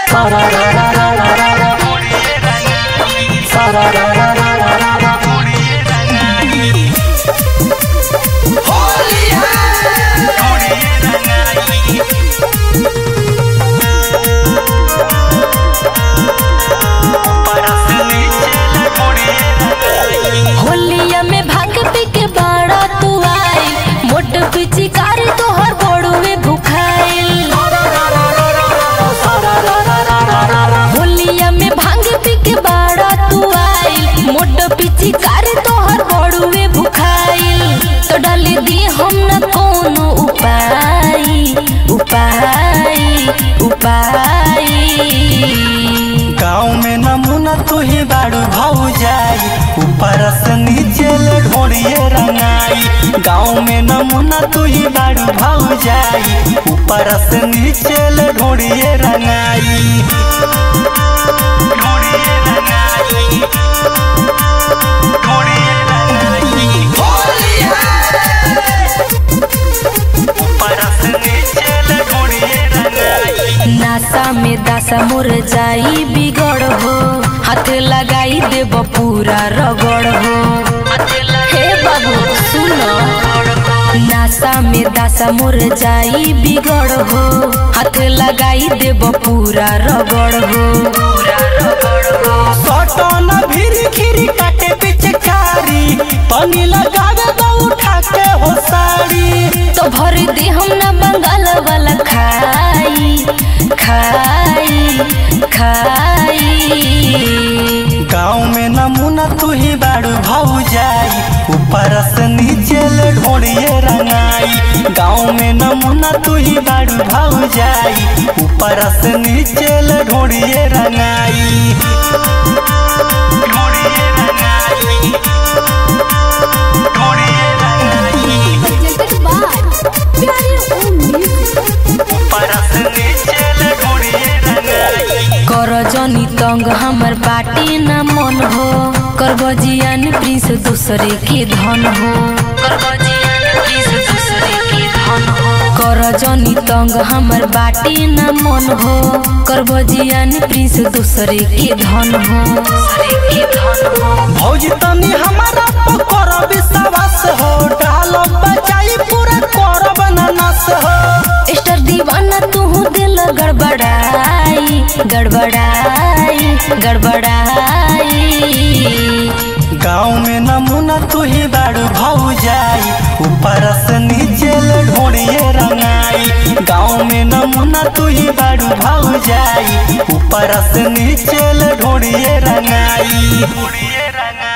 सारा रा रा रा रा रा रा सारा रा रा रा रा रा रा होलिया में भांग पी के बाड़ा तू आई मोट पिचकारी तोहर बड़ुए भुखाइल होलिया में भांग पी के बाड़ा तू आई मोट पिचकारी तोहर बड़ुए भुखाइल तो डाली दी हम न कोनो उपाय उपाय उपाय गाँव में नमूना तू ही बाड़ू भाऊ जाई ऊपर से नीचे ले ढोड़िए रंगाई गाँव में नमूना तू ही बाड़ू भाऊ जाई ऊपर से नीचे ले ढोड़िए रंगाई ढोड़िए रंगाई ढोड़िए रंगाई ऊपर से नीचे ले ढोड़िए रंगाई नासा में दासा मोर जाई बिगड़ हो हाथ लगाई देब पूरा रगड़ हो हे बाबू सुनो नासा में दासा मोर जाई बिगड़ हो हाथ लगाई देब पूरा रगड़ हो सटन भीरी खीरी काटे पिचकारी तनी लगावे तो उठा के हो साड़ी तो भर दे हम ना बंगाल वाला खाई खाई खाई गाँव में नमूना तू ही बाड़ू भाऊ जाई ऊपर से नीचे ले ढोड़िए रंगाई गाँव में नमूना तू ही बाड़ू भाऊ जाई ऊपर से नीचे ले ढोड़िए रंगाई ढोड़िए रंगाई ढोड़िए रंगाई ऊपर से नीचे ले ढोड़िए रंगाई कर जनी तंग हमर बाटी न मन हो कर बजियान प्रिंस दूसरे के धन हो कर बजियान प्रिंस दूसरे के धन हो कर जनी तंग हमर बाटी न मन हो कर बजियान प्रिंस दूसरे के धन हो दूसरे के धन हो भौजी तनी हमारा पकर विश्वास हो डाल बचाई पूरा करब ननस हो स्टार दीवाना तू दिल गड़बड़ाई गड़बड़ाई गड़बड़ाई गाँव में नमूना तू ही बाड़ू भाऊ जाई ऊपर से नीचे ले ढोड़िए रंगाई गाँव में नमूना तू ही बाड़ू भाऊ जाई ऊपर से नीचे ले ढोड़िए रंगाई ढोड़िए रंगाई